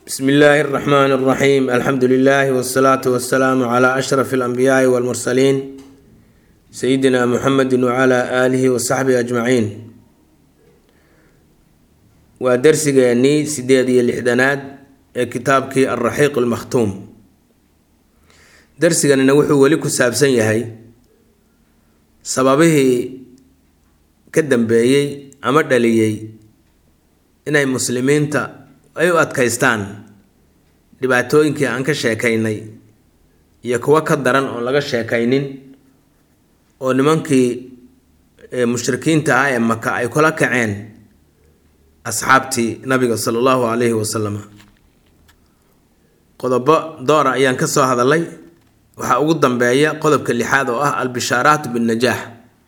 bsmi illaahi اraxmaan اraxiim alxamdu lilahi wsalaatu wasalaamu cla ashraf اlanbiyaai wاlmursaliin sayidina muxamedi wcla aalihi wasaxbihi ajmaciin waa dersigeennii sideed iyo lixdanaad ee kitaabkii alraxiiq almakhtuum dersiganina wuxuu weli ku saabsan yahay sababihii ka dambeeyey ama dhaliyey inay muslimiinta ay u adkaystaan dhibaatooyinkii aan ka sheekaynay iyo kuwo ka daran oon laga sheekaynin oo nimankii mushrikiinta ah ee maka ay kula kaceen asxaabtii nabiga sala allahu calayhi wasalam qodobo doora ayaan ka soo hadalay waxaa ugu dambeeya qodobka lixaad oo ah albishaaraatu binnajaax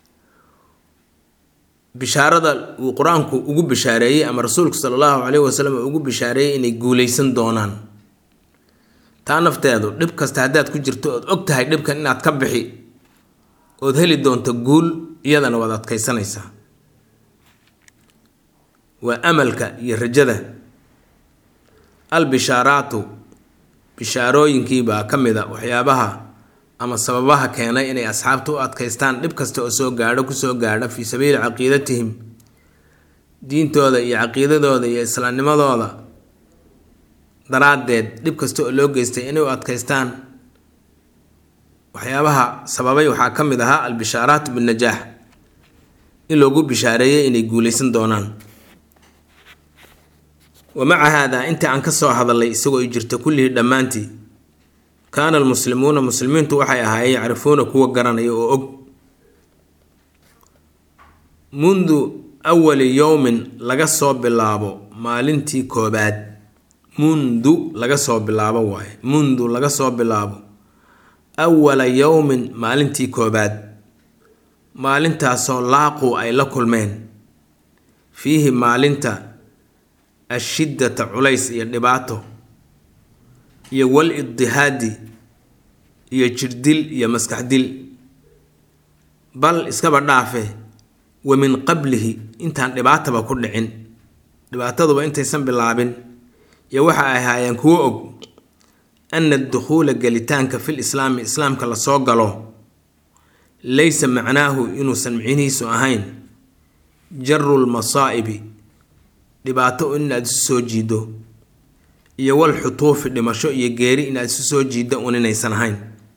bishaarada uu qur-aanku ugu bishaareeyey ama rasuulku sala allahu caleyhi wasalam ugu bishaareeyey inay guuleysan doonaan taa nafteedu dhib kasta haddaad ku jirto ood og tahay dhibkan inaad ka bixi ood heli doonto guul iyadana waad adkaysanaysaa waa amalka iyo rajada albishaaraatu bishaarooyinkiibaa ka mid a waxyaabaha ama sababaha keenay inay asxaabta u adkaystaan dhib kasta oo soo gaadho kusoo gaadha fii sabiili caqiidatihim diintooda iyo caqiidadooda iyo islaamnimadooda daraaddeed dhib kasta oo loo geystay inay u adkaystaan waxyaabaha sababay waxaa ka mid ahaa albishaaraatu binnajaax in loogu bishaareeyay inay guuleysan doonaan wa maca haadaa intii aan ka soo hadalay isagoo ay jirta kullihii dhammaantii kaana almuslimuuna muslimiintu waxay ahaayeen yacrifuuna kuwa garanaya oo og mundu awali yowmin laga soo bilaabo maalintii koobaad mundu laga soo bilaabo waaye mundu laga soo bilaabo awala yowmin maalintii koobaad maalintaasoo laaquu ay la kulmeen fiihi maalinta ashiddata culays iyo dhibaato iyo wal iddihaadi iyo jirdil iyo maskaxdil bal iskaba dhaafe wa min qablihi intaan dhibaataba ku dhicin dhibaataduba intaysan bilaabin iyo waxa ay ahaayeen kuwo og ana dukhuula gelitaanka fil islaami islaamka lasoo galo laysa macnaahu inuusan micnihiisu ahayn jarul masaa'ibi dhibaato inaad isu soo jiido iyo wal xutuufi dhimasho iyo geeri inaad isu soo jiiddo un inaysan ahayn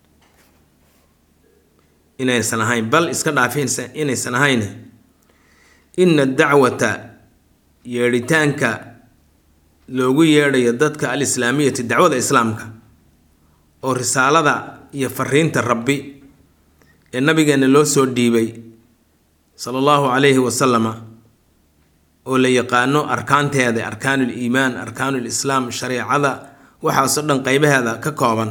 inaysan ahayn bal iska dhaafi inaysan ahayn ina dacwata yeedhitaanka loogu yeedhayo dadka alislaamiyati dacwada islaamka oo risaalada iyo fariinta rabbi ee nabigeena loo soo dhiibay sala allahu calayhi wasalama oo la yaqaano arkaanteeda arkaanul iimaan arkaanul islaam shareecada waxaasoo dhan qeybaheeda ka kooban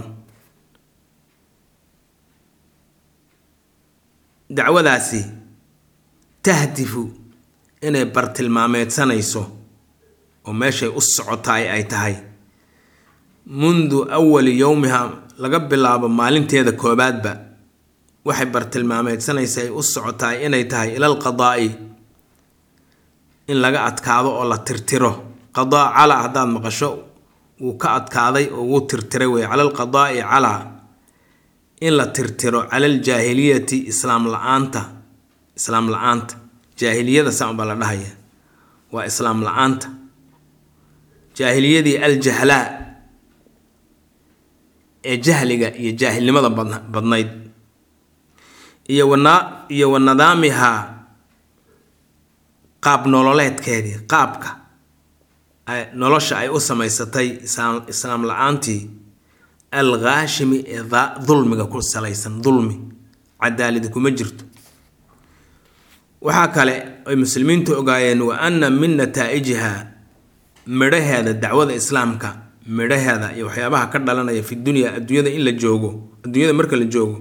dacwadaasi tahdifu inay bartilmaameedsanayso oo meeshay u socotaay ay tahay mundu awali yowmiha laga bilaabo maalinteeda koobaadba waxay bartilmaameedsanaysa ay u socotaay inay tahay ilal qadaa'i in laga adkaado oo la tirtiro qadaa calaa haddaad maqasho wuu ka adkaaday oo wuu tirtiray wey cala alqadaa'i calaa in la tirtiro cala aljaahiliyati islaam la-aanta islaam la-aanta jaahiliyada saan baa la dhahaya waa islaam la-aanta jaahiliyadii aljahlaa ee jahliga iyo jaahilnimada badnayd iyo wana iyo wa nadaamihaa qaab nololeedkeedii qaabka nolosha ay u samaysatay islaam la-aantii al khaashimi ee dulmiga ku salaysan dulmi cadaaladi kuma jirto waxaa kale ay muslimiintu ogaayeen wa anna min nataa'ijiha midhaheeda dacwada islaamka midhaheeda iyo waxyaabaha ka dhalanaya fi dunya adduunyada in la joogo adduunyada marka la joogo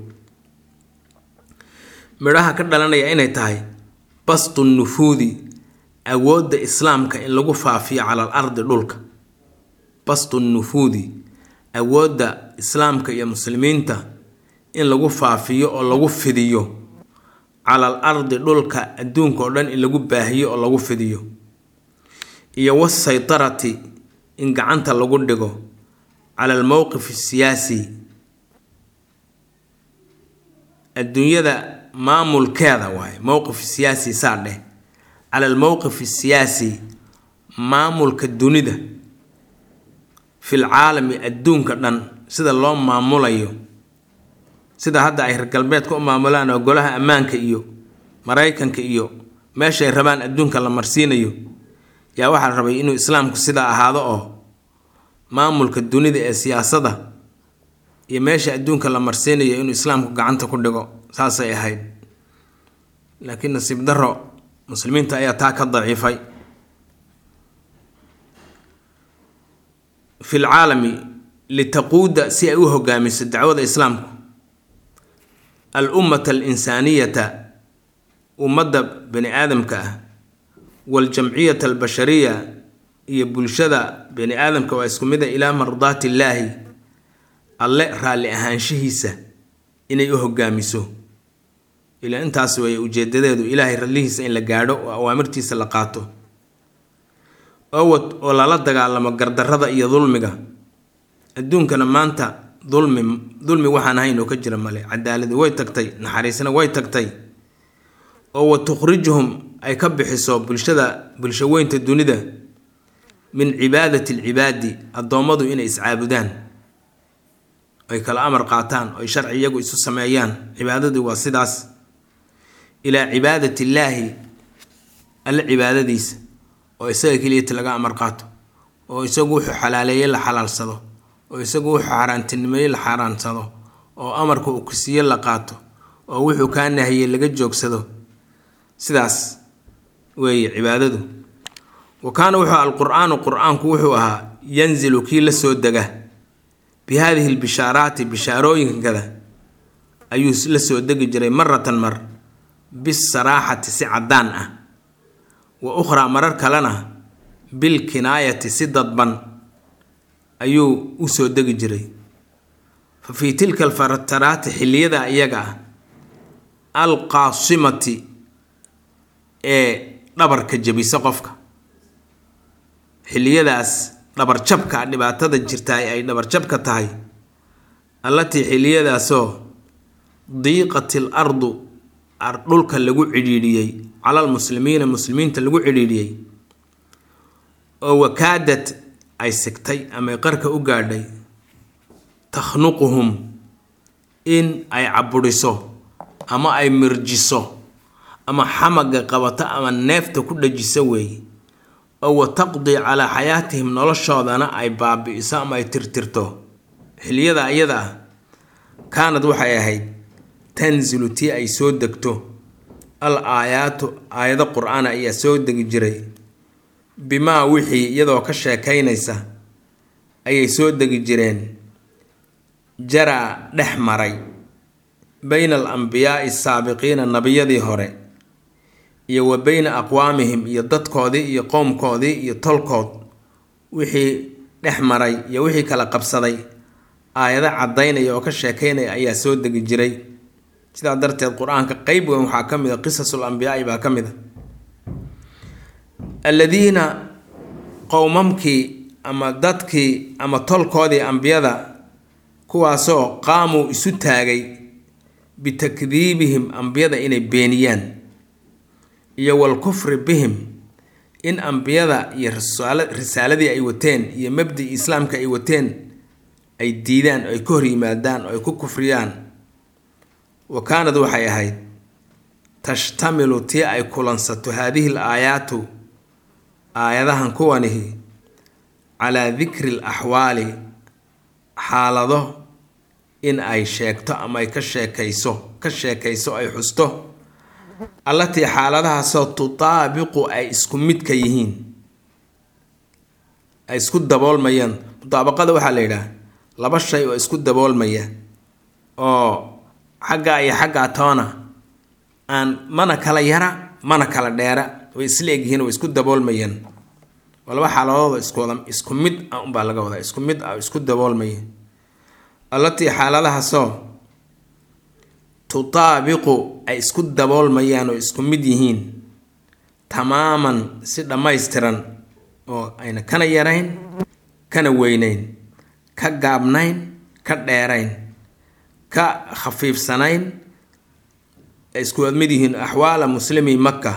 midhaha ka dhalanaya inay tahay bastu nufuudi awoodda islaamka in lagu faafiyo cala al ardi dhulka bastu nufuudi awoodda islaamka iyo muslimiinta in lagu faafiyo oo lagu fidiyo cala al ardi dhulka adduunka oo dhan in lagu baahiyo oo lagu fidiyo iyo wasaytarati in gacanta lagu dhigo cala almowqif asiyaasi adduunyada maamulkeeda waaye mowqif siyaasi saa dheh cala almowqif asiyaasi maamulka dunida fil caalami adduunka dhan sida loo maamulayo sida hadda ay reer galbeedka u maamulaan oo golaha ammaanka iyo maraykanka iyo meeshay rabaan adduunka la marsiinayo yaa waxaa la rabay inuu islaamku sidaa ahaado oo maamulka dunida ee siyaasadda iyo meesha adduunka la marsiinayo inuu islaamku gacanta ku dhigo saasay ahayd laakiin nasiib daro muslimiinta ayaa taa ka daciifay fi lcaalami litaquuda si ay u hogaamiso dacwada islaamku al ummata alinsaaniyata ummadda bani aadamka ah waaljamciyata albashariya iyo bulshada bani aadamka waa isku mid a ilaa mardaati illaahi alle raalli ahaanshihiisa inay u hogaamiso ilaa intaas weeye ujeedadeedu ilaahay rallihiisa in la gaadho oo awaamirtiisa la qaato owad oo lala dagaalamo gardarrada iyo dulmiga adduunkana maanta dulmi dulmi waxaan ahayn oo ka jira male cadaaladi way tagtay naxariisna way tagtay oo wa tukhrijuhum ay ka bixiso bulshada bulsho weynta dunida min cibaadati alcibaadi addoommadu inay iscaabudaan ay kala amar qaataan oy sharci iyagu isu sameeyaan cibaadadii waa sidaas ilaa cibaadati illaahi alle cibaadadiisa oo isaga keliyata laga amar qaato oo isagu wuxuu xalaaleeyey la xalaalsado oo isagu wuxuu xaaraantinimeeyey la xaaraansado oo amarka uu kusiiye la qaato oo wuxuu kaa nahiyey laga joogsado sidaas weeye cibaadadu wa kaana wuxuu alqur-aanu qur-aanku wuxuu ahaa yanzilu kii la soo dega bi haadihi lbishaaraati bishaarooyinkada ayuu la soo degi jiray maratan mar bisaraaxati si caddaan ah wa ukhraa marar kalena bilkinaayati si dadban ayuu u soo degi jiray fa fii tilka alfataraati xilliyada iyaga ah alqaasimati ee dhabarka jebisa qofka xilliyadaas dhabarjabka dhibaatada jirtaay ay dhabarjabka tahay allatii xilliyadaasoo diiqat il ardu dhulka lagu cidhiidhiyey calal muslimiina muslimiinta lagu cidhiidhiyey oo wakaadad ay sigtay ama qarka u gaadhay takhnuquhum in ay cabudhiso ama ay mirjiso ama xamaga qabato ama neefta ku dhajiso weeye oo wa taqdii calaa xayaatihim noloshoodana ay baabi'iso ama ay tirtirto xiliyada iyada ah kaanad waxay ahayd tanzilu tii ay soo degto al aayaatu aayado qur-aan ayaa soo degi jiray bimaa wixii iyadoo ka sheekaynaysa ayay soo degi jireen jaraa dhex maray bayna al ambiyaa'i asaabiqiina nebiyadii hore iyo wa beyna aqwaamihim iyo dadkoodii iyo qowmkoodii iyo tolkood wixii dhex maray iyo wixii kala qabsaday aayado caddaynaya oo ka sheekaynaya ayaa soo degi jiray sidaa darteed qur-aanka qeyb weyn waxaa ka mid a qisasul ambiyaai baa ka mid a alladiina qowmamkii ama dadkii ama tolkoodii ambiyada kuwaasoo qaamuu isu taagay bitakdiibihim ambiyada inay beeniyaan iyo walkufri bihim in ambiyada iyo risaaladii ay wateen iyo mabdii islaamka ay wateen ay diidaan oo ay ka hor yimaadaan oo ay ku kufriyaan wa kaanad waxay ahayd tashtamilu tii ay kulansato haadihi l aayaatu aayadahan kuwanihi calaa dikri l axwaali xaalado in ay sheegto ama ay ka sheekayso ka sheekayso ay xusto allatii xaaladahaasoo tutaabiqu ay isku midka yihiin ay isku daboolmayaan mutaabaqada waxaa la yidhaah laba shay oo isku daboolmaya oo xaggaa iyo xaggaa toona aan mana kala yara mana kala dheera way isla egyihiin way isku daboolmayaan waa laba xaaladooda iskuwada isku mid ah unbaa laga wadaa isku mid ah isku daboolmaya allatii xaaladahaasoo tutaabiqu ay isku daboolmayaan oo isku mid yihiin tamaaman si dhammaystiran oo ayna kana yarayn kana weynayn ka gaabnayn ka dheerayn ka khafiifsanayn ay isku mid yihiin axwaala muslimi maka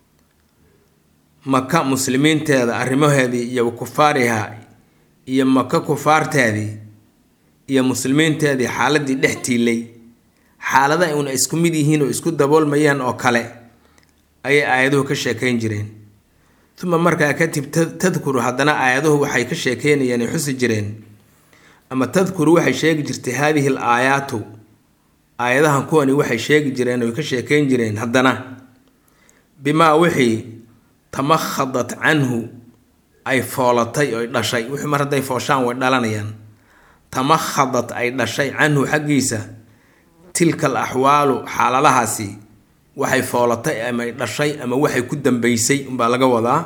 maka muslimiinteeda arrimaheedii iyo kufaariha iyo maka kufaarteedii iyo muslimiinteedii xaaladii dhex tiilay xaalada una isku mid yihiin oo isku daboolmayaan oo kale ayay aayaduhu ka sheekayn jireen uma markaa kadib tadkuru haddana aayaduhu waxay ka sheekeynayeen ay xusi jireen ama tadkuru waxay sheegi jirtay haadihi al aayaatu aayadahan kuwani waxay sheegi jireen oy ka sheekeyn jireen haddana bimaa wixii tamakhadat canhu ay foolatay oy dhashay wixii mar hadday fooshaan way dhalanayaan tamakhadat ay dhashay canhu xaggiisa tilka al axwaalu xaaladahaasi waxay foolatay ama ay dhashay ama waxay ku dambeysay unbaa laga wadaa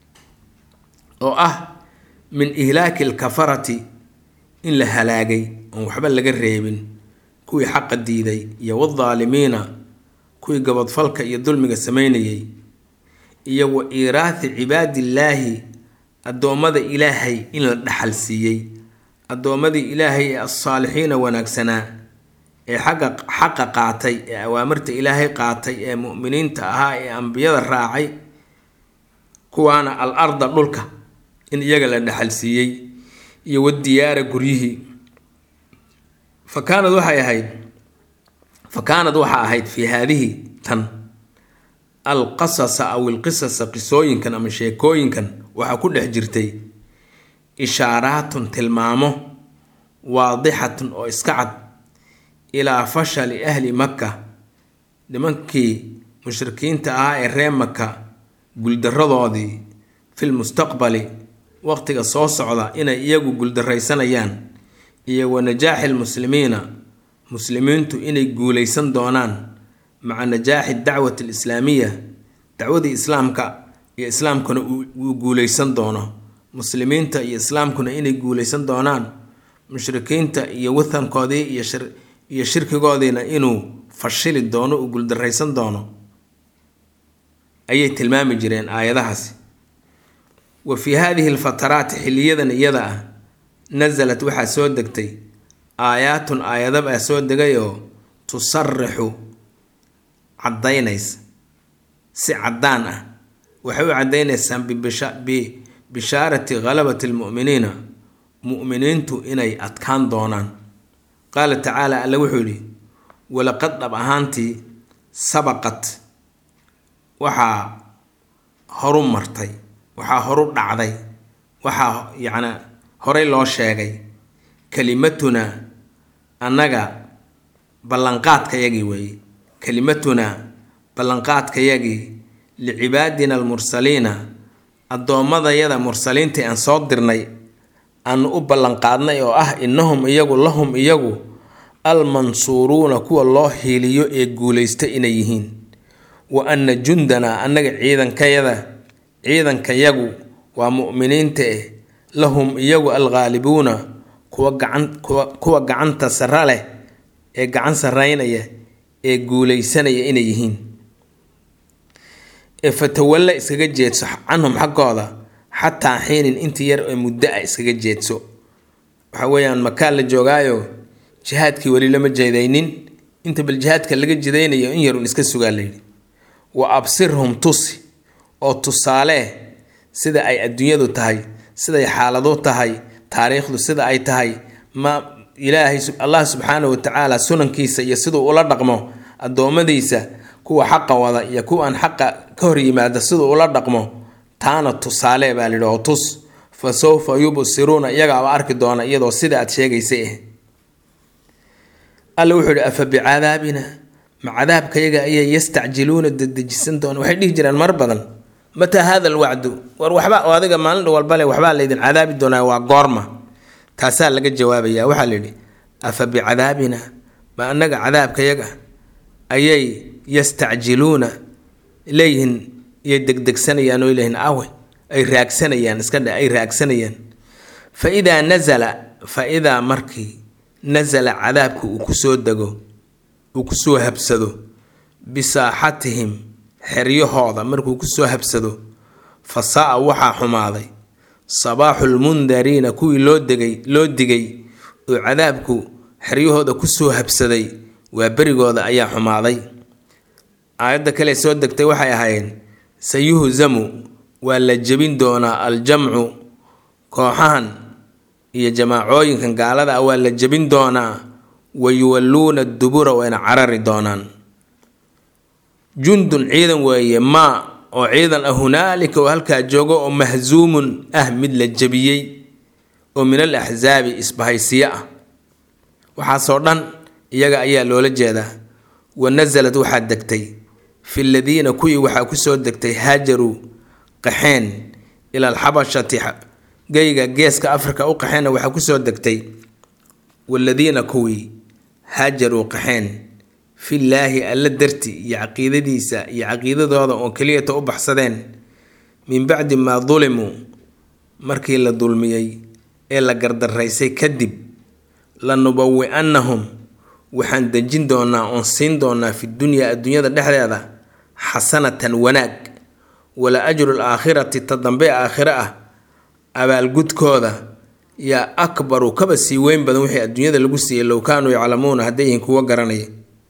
oo ah min ihlaaki alkafarati in la halaagay oon waxba laga reebin kuwii xaqa diiday iyo wadaalimiina kuwii gabadfalka iyo dulmiga sameynayay iyo wa iiraathi cibaadillaahi addoommada ilaahay in la dhaxal siiyey addoommadii ilaahay ee alsaalixiina wanaagsanaa ee xagga xaqa qaatay ee awaamirta ilaahay qaatay ee mu'miniinta ahaa ee ambiyada raacay kuwaana al arda dhulka in iyaga la dhaxal siiyey iyo wadiyaara guryihii fa kaanad waxay ahayd fa kaanad waxaa ahayd fii haadihi tan alqasasa aw ilqisasa qisooyinkan ama sheekooyinkan waxaa ku dhex jirtay ishaaraatun tilmaamo waadixatun oo iska cad ilaa fashali ahli makka nimankii mushrikiinta ahaa ee reer maka guldaradoodii fil mustaqbali waqtiga soo socda inay iyagu guldaraysanayaan iyo wa najaaxi lmuslimiina muslimiintu inay guulaysan doonaan maca najaaxi dacwati alislaamiya dacwadii islaamka iyo islaamkuna uu guulaysan doono muslimiinta iyo islaamkuna inay guulaysan doonaan mushrikiinta iyo wathankoodii iyo iyo shirkigoodiina inuu fashili doono uu guuldaraysan doono ayay tilmaami jireen aayadahaasi wa fii haadihi alfataraati xiliyadan iyada ah nasalat waxaa soo degtay aayaatun aayadabaa soo degay oo tusarixu caddaynaysa si caddaan ah waxay u caddaynaysaa bibishaarati ghalabati almu'miniina mu'miniintu inay adkaan doonaan qaala tacaala alle wuxuu yidhi walaqad dhab ahaantii sabaqat waxaa horu martay waxaa horu dhacday waxaa yacnaa horey loo sheegay kelimatunaa annaga ballanqaadkayagii weeye kelimatunaa ballanqaadkayagii licibaadina almursaliina addoommadayada mursaliintai aan soo dirnay aanu u ballanqaadnay oo ah innahum iyagu lahum iyagu almansuuruuna kuwa loo hiiliyo ee guulaysta inay yihiin wa anna jundanaa annaga ciidankayada ciidankayagu waa mu'miniinta eh lahum iyagu alghaalibuuna kuwa gacan kuwa kuwa gacanta sara leh ee gacan sarreynaya ee guulaysanaya inay yihiin ee fatawalla iskaga jeedso canhum xaggooda xataa xiinin intii yar ee muddo ah iskaga jeedso waxa weeyaan makaan la joogaayo jihaadkii weli lama jeedaynin inta bal jihaadka laga jidaynayo in yarun iska sugaa layidhi wa absirhum tusi oo tusaale sida ay adduunyadu tahay siday xaaladu tahay taariikhdu sida ay tahay ma ilaahay allah subxaanahu watacaala sunankiisa iyo siduu ula dhaqmo addoommadiisa kuwa xaqa wada iyo kuwa aan xaqa ka hor yimaada siduu ula dhaqmo taana tusaale baa layidhi oo tus fa sawfa yubsiruuna iyagaaba arki doona iyadoo sida aad sheegaysay ah alla wuxuu ihi afa bicadaabina ma cadaabkayaga ayay yastacjiluuna dedejisan doona waxay dhihi jireen mar badan mataa hada alwacdu war waxba oo adiga maalin walbale waxbaa laydin cadaabi doonaa waa goorma taasaa laga jawaabaya waxaa layidhi afa bicadaabina ma annaga cadaabkayaga ayay yastacjiluuna leeyihiin iyo degdegsanayaan oo leeyihin awe ay raagsanayaan iska dhe ay raagsanayaan fa idaa nasala fa idaa markii nasala cadaabka uu kusoo dego uu kusoo habsado bisaaxatihim xeryahooda markuu kusoo habsado fa saa-a waxaa xumaaday sabaaxulmundariina kuwii loo degay loo digay oo cadaabku xeryahooda kusoo habsaday waa berigooda ayaa xumaaday aayadda kale soo degtay waxay ahaayeen sayuhzamu waa la jebin doonaa aljamcu kooxahan iyo jamaacooyinkan gaalada ah waa la jebin doonaa wayuwalluuna dubura wayna carari doonaan jundun ciidan weeye maa oo ciidan ah hunaalika oo halkaa joogo oo mahsuumun ah mid la jebiyey oo min al axsaabi isbahaysiyo ah waxaasoo dhan iyaga ayaa loola jeedaa wa nasalad waxaa degtay fi ladiina kuwii waxaa kusoo degtay haajaruu qaxeen ila alxabashati geyga geeska afrika u qaxeenna waxaa kusoo degtay waladiina kuwii haajaruu qaxeen fillaahi alla darti iyo caqiidadiisa iyo caqiidadooda oo keliyata u baxsadeen min bacdi maa dulimuu markii la dulmiyey ee la gardaraysay kadib lanubawi-annahum waxaan dejin doonaa oon siin doonaa fi dunyaa adduunyada dhexdeeda xasanatan wanaag wala ajru alaakhirati ta dambe aakhiro ah abaalgudkooda yaa akbaru kaba sii weyn badan wixii adduunyada lagu siiyey low kaanuu yaclamuuna hadday yihiin kuwo garanaya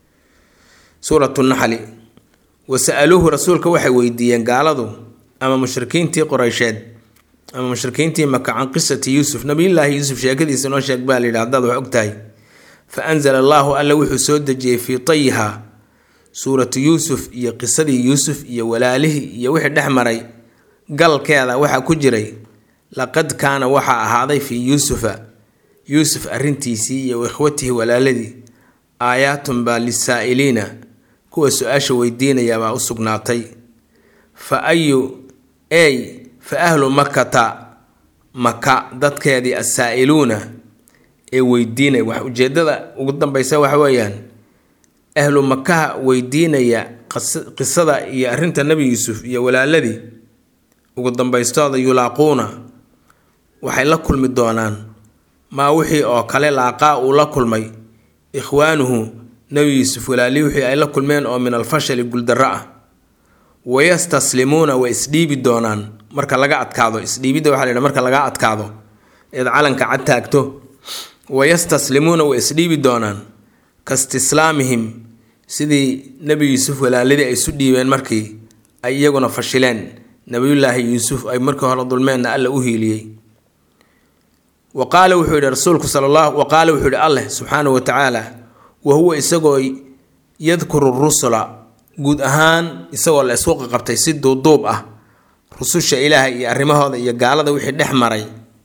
suuratu naxli wa sa-aluuhu rasuulka waxay weydiiyeen gaaladu ama mushrikiintii qoreysheed ama mushrikiintii maka can qisati yuusuf nabiyullaahi yuusuf sheekadiisa noo sheeg baa layidhi haddaad wax og tahay fa anzala allaahu alla wuxuu soo dejiyey fii tayihaa suuratu yuusuf iyo qisadii yuusuf iyo walaalihii iyo wixii dhex maray galkeeda waxaa ku jiray laqad kaana waxaa ahaaday fii yuusufa yuusuf arrintiisii iyo ikhwatihi walaaladii aayaatun baa lisaa'iliina kuwa su-aasha weydiinaya baa u sugnaatay fa ayu ey fa ahlu makata maka dadkeedii assaa'iluuna ee weydiinaya wax ujeedada ugu dambeysa waxa weeyaan ahlu makaha weydiinaya qisada iyo arrinta nebi yuusuf iyo walaaladii ugu dambaystooda yulaaquuna waxay la kulmi doonaan maa wixii oo kale laaqaa uu la kulmay ikhwaanuhu nebi yuusuf walaalihii wixii ay la kulmeen oo min alfashali guuldarro ah wayastaslimuuna way isdhiibi doonaan marka laga adkaado isdhiibidda waxaa la yidhaha marka laga adkaado eed calanka cad taagto wayastaslimuuna way isdhiibi doonaan kastislaamihim sidii nebi yuusuf walaaladii ay isu dhiibeen markii ay iyaguna fashileen nabiyullaahi yuusuf ay markii hore dulmeenna alla u hiiliyey wa qaala wuxuu yidhi rasuulku sala allah wa qaala wuxuu yidhi alleh subxaanahu wa tacaala wa huwa isagoo yadkuru rusula guud ahaan isagoo la isku qaqabtay si duuduub ah rususha ilaaha iyo arrimahooda iyo gaalada wixii dhex maray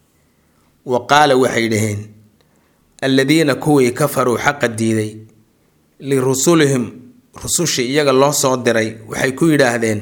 wa qaala waxay dhaheen alladiina kuwii kafaruu xaqa diiday lirusulihim rusushii iyaga loo soo diray waxay ku yidhaahdeen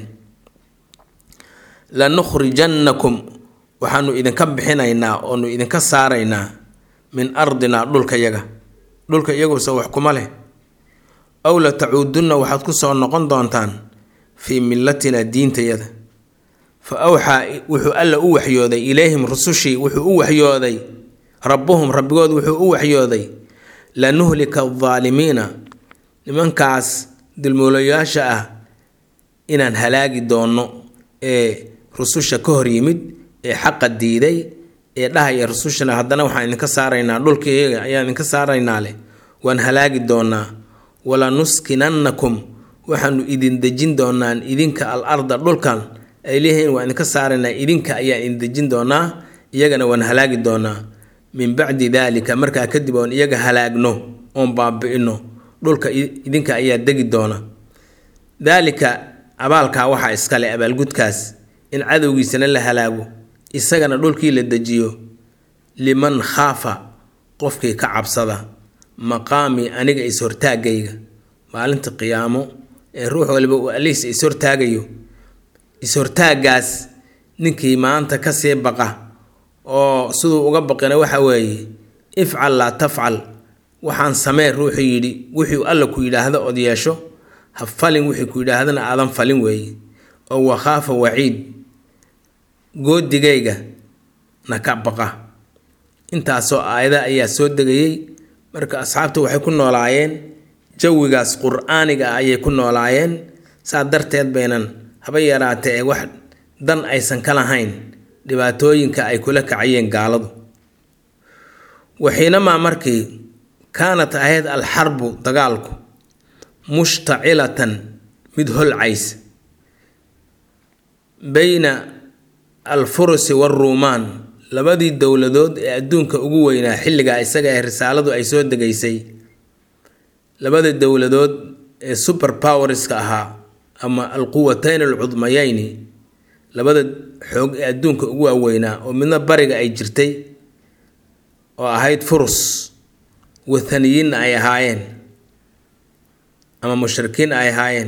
lanukhrijannakum waxaanu idinka bixinaynaa oonu idinka saaraynaa min ardinaa dhulka yaga dhulka iyaguuse wax kuma leh aw la tacuudunna waxaad ku soo noqon doontaan fii millatina diintayada fa awxaa wuxuu alla u waxyooday ilayhim rusushii wuxuu u waxyooday rabbuhum rabbigood wuxuu u waxyooday lanuhlika aldaalimiina nimankaas dulmuulayaasha ah inaan halaagi doonno ee rususha ka hor yimid ee xaqa diiday ee dhahaya rusushana haddana waxaan idinka saaraynaa dhulkaiyaga ayaan idinka saaraynaa leh waan halaagi doonaa walanuskinannakum waxaanu idin dejin doonaan idinka al arda dhulkan ay leeyihiin waan idinka saaraynaa idinka ayaan idin dejin doonaa iyagana waan halaagi doonaa min bacdi daalika markaa kadib oon iyaga halaagno oon baabi'ino dhulka idinka ayaa degi doona daalika abaalkaa waxaa iskale abaalgudkaas in cadowgiisana la halaago isagana dhulkii la dejiyo liman khaafa qofkii ka cabsada maqaami aniga is-hortaagayga maalinta qiyaamo ee ruux waliba uu allihiisa is-hortaagayo is-hortaagaas ninkii maanta kasii baqa oo siduu uga baqina waxa weeye ifcal laa tafcal waxaan samee ruuxuu yidhi wuxuu alla ku yidhaahdo od yeesho ha falin wixii ku yidhaahdana aadan falin weeye oo wakhaafa waciid goodigayga na ka baqa intaasoo aayada ayaa soo degayey marka asxaabtu waxay ku noolaayeen jawigaas qur-aaniga ah ayay ku noolaayeen saa darteed baynan haba yaraatee ee wax dan aysan ka lahayn dhibaatooyinka ay kula kacayeen gaaladu waxiinamaa markii kaanat ahayd alxarbu dagaalku mushtacilatan mid holcaysa beyna alfurusi waaruumaan labadii dowladood ee adduunka ugu weynaa xilligaa isaga ee risaaladu ay soo degaysay labada dowladood ee super powerska ahaa ama alquwatayn alcudmayeyni labada xoog ee adduunka ugu waaweynaa oo midna bariga ay jirtay oo ahayd furus wathaniyiinna ay ahaayeen ama mushrikiin ay ahaayeen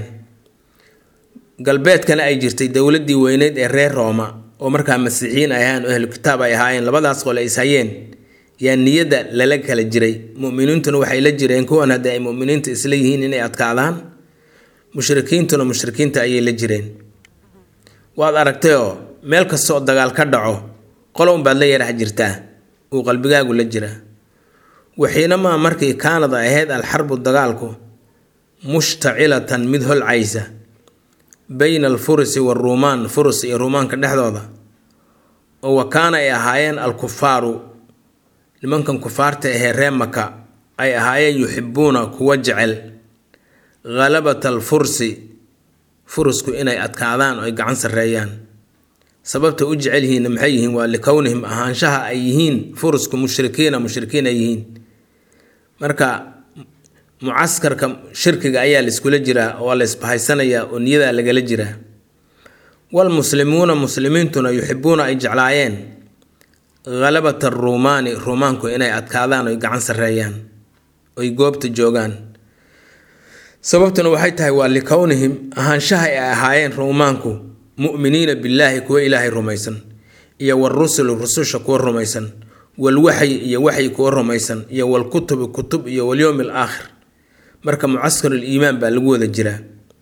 galbeedkana ay jirtay dowladdii weyneyd ee reer rooma oo markaa masiixiyiin ay ahaayeen oo ahlu kitaab ay ahaayeen labadaas qole is hayeen yaa niyadda lala kala jiray mu'miniintuna waxay la jireen kuwan haddii ay mu'miniinta isla yihiin inay adkaadaan mushrikiintuna mushrikiinta ayay la jireen waad aragtay oo meel kasta oo dagaal ka dhaco qolo unbaad la yarax jirtaa uu qalbigaagu la jiraa waxiinamaa markii kaanad ay ahayd alxarbu dagaalku mushtacilatan mid holcaysa bayna alfurusi waaruumaan furus iyo ruumaanka dhexdooda oo wa kaana ay ahaayeen alkufaaru nimankan kufaarta ahee ree maka ay ahaayeen yuxibuuna kuwa jecel ghalabata alfursi furusku inay adkaadaan oo ay gacan sarreeyaan sababta u jecel yihiinna maxay yihiin waa likownihim ahaanshaha ay yihiin furusku mushrikiina mushrikiin ay yihiin marka mucaskarka shirkiga ayaa laiskula jiraa oo la isbahaysanayaa oo niyadaa lagala jiraa walmuslimuuna muslimiintuna yuxibuuna ay jeclaayeen ghalabata aruumaani ruumaanku inay adkaadaan oy gacan sarreeyaan oy goobta joogaan sababtuna waxay tahay waa likownihim ahaanshaha ay ahaayeen ruumaanku mu'miniina billaahi kuwa ilaahay rumaysan iyo warusuli rususha kuwa rumaysan walwaxyi iyo waxyi kuwa rumaysan iyo walkutubi kutub iyo walyowmi alaakhir marka mucaskarul iimaan baa lagu wada jiraa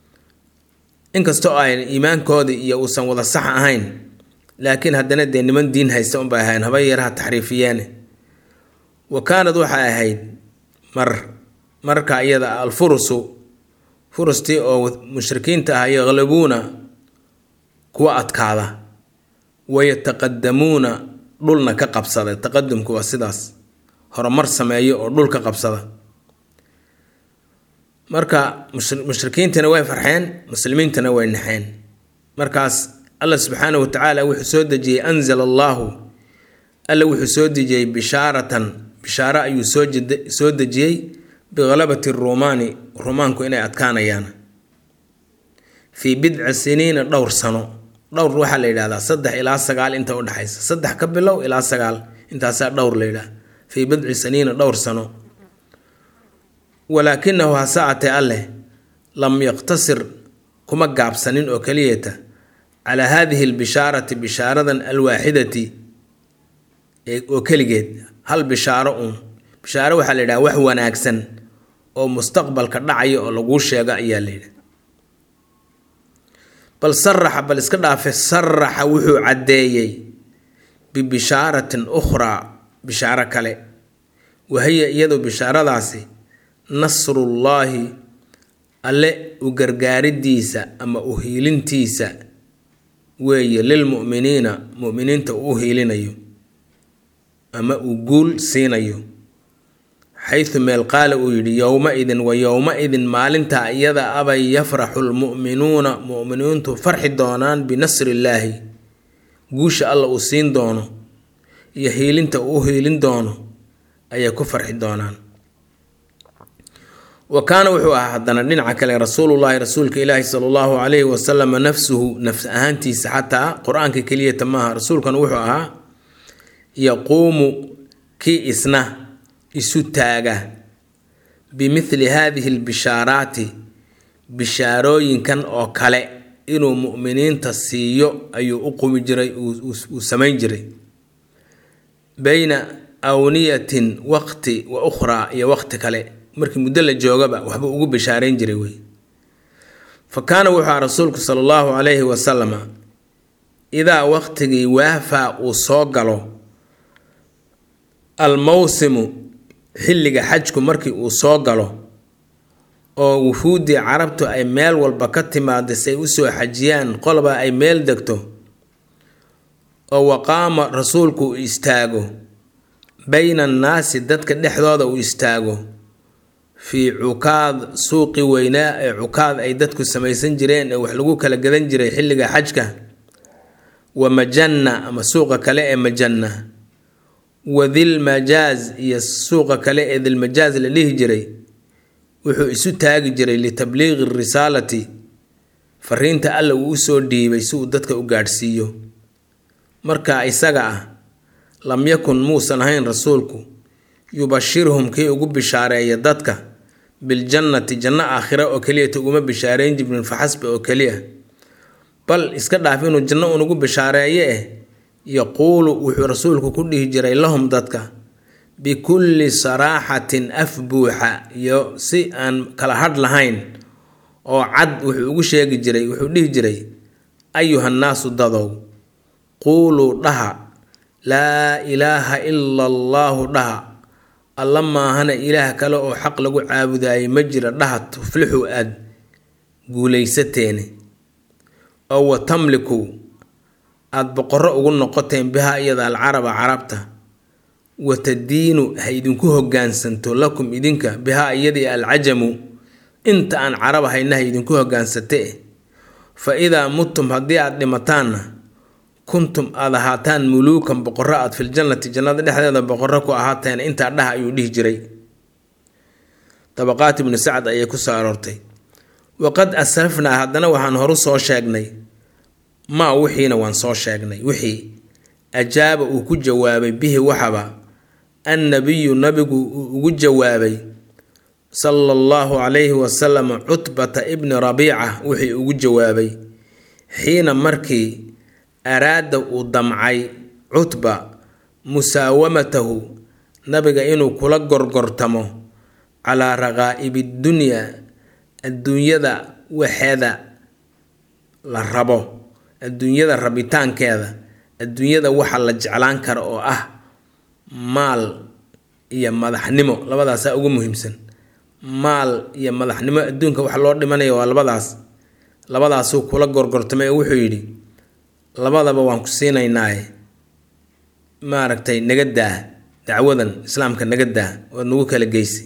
inkastoo ayn iimaankoodii iyo uusan wada sax ahayn laakiin haddana dee niman diin haysta unbay ahayn haba yaraha taxriifiyeene wa kaanad waxay ahayd mar marka iyada alfurusu furustii oo mushrikiinta ah yaqlabuuna kuwa adkaada wayataqadamuuna dhulna ka qabsada taqadumku waa sidaas horumar sameeyo oo dhul ka qabsada marka mushrikiintana way farxeen muslimiintana way naxeen markaas alla subxaana wa tacaala wuxuu soo dejiyey anzala allaahu alla wuxuu soo dejiyey bishaaratan bishaaro ayuu soo dejiyey bikhalabati ruumaani ruumaanku inay adkaanayaan fii bidci siniina dhowr sano dhowr waxaa la yidhahdaa saddex ilaa sagaal inta udhexaysa saddex ka bilow ilaa sagaal intaasaa dhowr la yidhaha fii bidci siniina dhowr sano walaakinahu hase atee alleh lam yaqtasir kuma gaabsanin oo keliyata calaa haadihi albishaarati bishaaradan alwaaxidati oo keligeed hal bishaaro uun bishaaro waxaa la yidhaha wax wanaagsan oo mustaqbalka dhacaya oo laguu sheego ayaa la yidhaha bal saraxa bal iska dhaafe saraxa wuxuu caddeeyey bibishaaratin ukhraa bishaaro kale wahiya iyadu bishaaradaasi nasrullaahi alle u gargaaridiisa ama u hiilintiisa weeye lilmu'miniina mu'miniinta uu u hiilinayo ama uu guul siinayo xaysu meel qaala uu yidhi yowma-idin wa yowma-idin maalintaa iyada abay yafraxu lmu'minuuna mu'miniintu farxi doonaan binasrillaahi guusha alla uu siin doono iyo hiilinta uu u hiilin doono ayay ku farxi doonaan wa kaana wuxuu ahaa haddana dhinaca kale rasuulullaahi rasuulka ilaahi sala allahu calayhi wasalama nafsuhu nafs ahaantiisa xataa qur-aanka keliyata maaha rasuulkan wuxuu ahaa yaquumu kii isna isu taaga bimithli haadihi albishaaraati bishaarooyinkan oo kale inuu mu'miniinta siiyo ayuu u qumi jiray uu samayn jiray bayna awniyatin waqti wa ukhraa iyo waqti kale markii muddo la joogaba waxba ugu bishaarayn jiray wey fa kaana wuxuu aha rasuulku sala allahu calayhi wasalama idaa waqtigii waafaa uu soo galo almowsimu xilliga xajku markii uu soo galo oo wufuuddii carabtu ay meel walba ka timaada si ay usoo xajiyaan qolba ay meel degto oo waqaama rasuulku uu istaago bayna annaasi dadka dhexdooda uu istaago fii cukaad suuqi weynaa ee cukaad ay dadku samaysan jireen ee wax lagu kala gadan jiray xilliga xajka wa majanna ama suuqa kale ee majanna wa dilmajaaz iyo suuqa kale ee dilmajaaz la dhihi jiray wuxuu isu taagi jiray litabliiqi risaalati fariinta alla uu usoo dhiibay si uu dadka u gaadhsiiyo marka isaga ah lam yakun muusan ahayn rasuulku yubashirhum kii ugu bishaareeya dadka biljannati janno aakhira oo keliyata uguma bishaareyn jibrin faxasba oo keliya bal iska dhaaf inuu janno unugu bishaareeye eh yaquulu wuxuu rasuulku ku dhihi jiray lahum dadka bikulli saraaxatin af buuxa iyo si aan kala hadh lahayn oo cad wuxuu ugu sheegi jiray wuxuu dhihi jiray ayuhannaasu dadow quuluu dhaha laa ilaaha ila allaahu dhaha alla maahana ilaah kale oo xaq lagu caabudaayay ma jira dhaha tuflixu aad guulaysateene oo wa tamliku aada boqorro ugu noqoteen bihaa iyada alcaraba carabta wa tadiinu ha idinku hoggaansanto lakum idinka bihaa iyadii alcajamu inta aan carab hayna ha idinku hoggaansate fa idaa muttum haddii aada dhimataanna kuntum aada ahaataan muluukan boqorro aad filjannati jannada dhexdeeda boqorro ku ahaateen intaa dhaha ayuu dhihi jiray dabaqaat ibnu sacad ayay ku soo aroortay waqad asrafnaa haddana waxaan horu soo sheegnay maa wixiina waan soo sheegnay wixii ajaaba uu ku jawaabay bihi waxaba annabiyu nabigu uu ugu jawaabay sala allahu calayhi wasalam cutbata ibni rabiica wixii ugu jawaabay xiina markii araada uu damcay cutba musaawamatahu nabiga inuu kula gorgortamo calaa raqaa'ibi dunyaa adduunyada waxeeda la rabo adduunyada rabitaankeeda adduunyada waxa la jeclaan kara oo ah maal iyo madaxnimo labadaasaa ugu muhiimsan maal iyo madaxnimo adduunka wax loo dhimanaya waa labadaas labadaasuu kula gorgortamay oo wuxuu yidhi labadaba waan ku siinaynaaye maaragtay naga daa dacwadan islaamka naga daa waad nagu kala geysi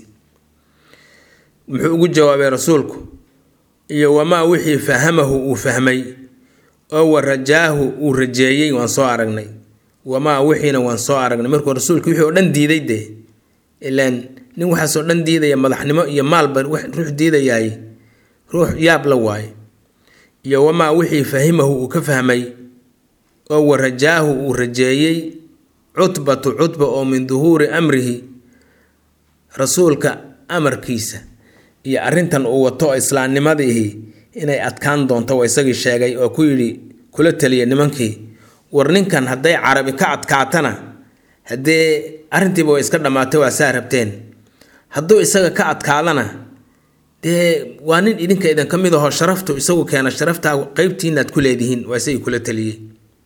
muxuu ugu jawaabay rasuulku iyo wamaa wixii fahamahu uu fahmay oo wa rajaahu uu rajeeyey waan soo aragnay wamaa wixiina waan soo aragnay markuu rasuulku wixii oo dhan diiday dee ilaan nin waxaasoo dhan diidaya madaxnimo iyo maalba ruux diidayaay ruux yaab la waaye iyo wamaa wixii fahimahu uu ka fahmay oo wa rajaahu uu rajeeyey cutbatu cutba oo min duhuuri amrihi rasuulka amarkiisa iyo arrintan uu wato oo islaamnimadiihi inay adkaan doonto waa isagii sheegay oo ku yidhi kula taliya nimankii war ninkan hadday carabi ka adkaatana haddee arrintiiba way iska dhammaatay waa saa rabteen hadduu isaga ka adkaadana dee waa nin idinka idin ka mid ahoo sharaftu isagu keena sharaftaa qeybtiinaad ku leedihiin waa isagii kula taliyey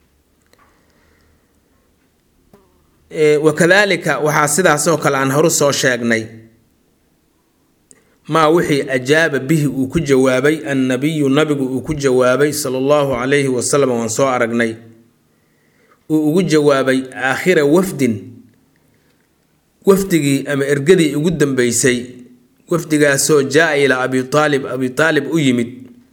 wakadaalika waxaa sidaasoo kale aan horu soo sheegnay maa wixii ajaaba bihi uu ku jawaabay annabiyu nabigu uu ku jawaabay sala allahu calayhi wasalam waan soo aragnay uu ugu jawaabay aakhira wafdin wafdigii ama ergadii ugu dambeysay wafdigaasoo jaa ilaa abi aalib abi aalib u yimid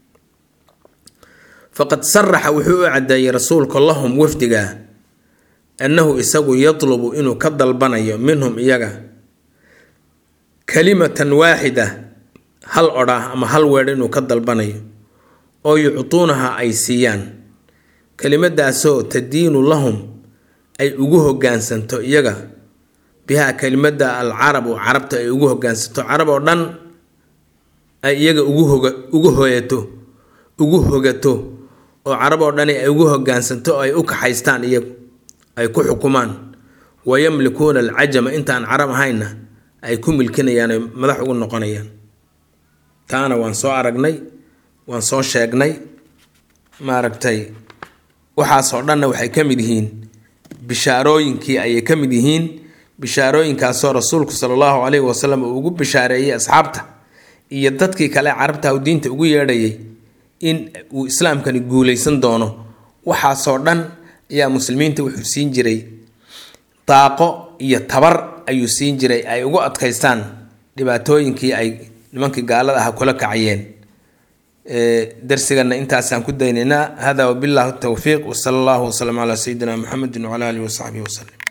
faqad saraxa wuxuu u caddeeyey rasuulka lahum wafdigaa annahu isagu yatlubu inuu ka dalbanayo minhum iyaga kalimatan waaxida hal odhaah ama hal weedh inuu ka dalbanayo oo yuctuunaha ay siiyaan kelimadaasoo tadiinu lahum ay ugu hoggaansanto iyaga bihaa kelimada alcarabu carabta ay ugu hoggaansanto carab oo dhan ay iyaga ugu hoga ugu hoyato ugu hogato oo carab oo dhani ay ugu hoggaansanto oo ay u kaxaystaan iyagu ay ku xukumaan wayamlikuuna alcajama intaan carab ahayna ay ku milkinayaan ay madax ugu noqonayaan taana waan soo aragnay waan soo sheegnay maaragtay waxaasoo dhanna waxay ka mid yihiin bishaarooyinkii ayay ka mid yihiin bishaarooyinkaasoo rasuulku sala allahu caleyhi wasalam uu ugu bishaareeyey asxaabta iyo dadkii kale carabta uu diinta ugu yeedhayay in uu islaamkani guuleysan doono waxaasoo dhan ayaa muslimiinta wuxuu siin jiray daaqo iyo tabar ayuu siin jiray ay ugu adkaystaan dhibaatooyinkii ay nimankii gaalada ah kula kacayeen darsigana intaasaan ku daynaynaa hada wabillahi towfiiq wsala allahu wasalam calaa sayidina muxamedi wcala alihi wasaxbihi waslem